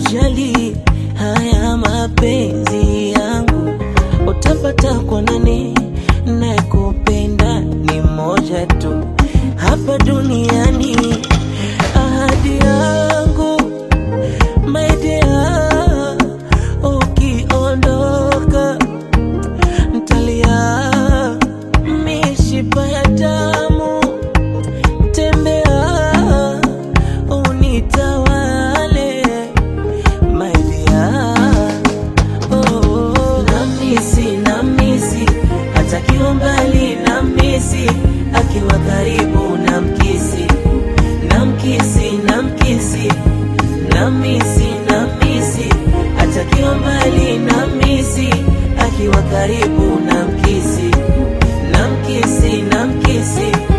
kujali haya mapenzi yangu, utapata kwa nani? Nakupenda ni moja tu hapa duniani. Ahadi yangu my dear, ukiondoka ntalia mishipa ya damu tembea unitawale my dear. Oh, namisi namisi atakiwa mbali namisi akiwa karibu namkisi namkisi namkisi namisi namisi atakiwa mbali namisi akiwa karibu namkisi namkisi namkisi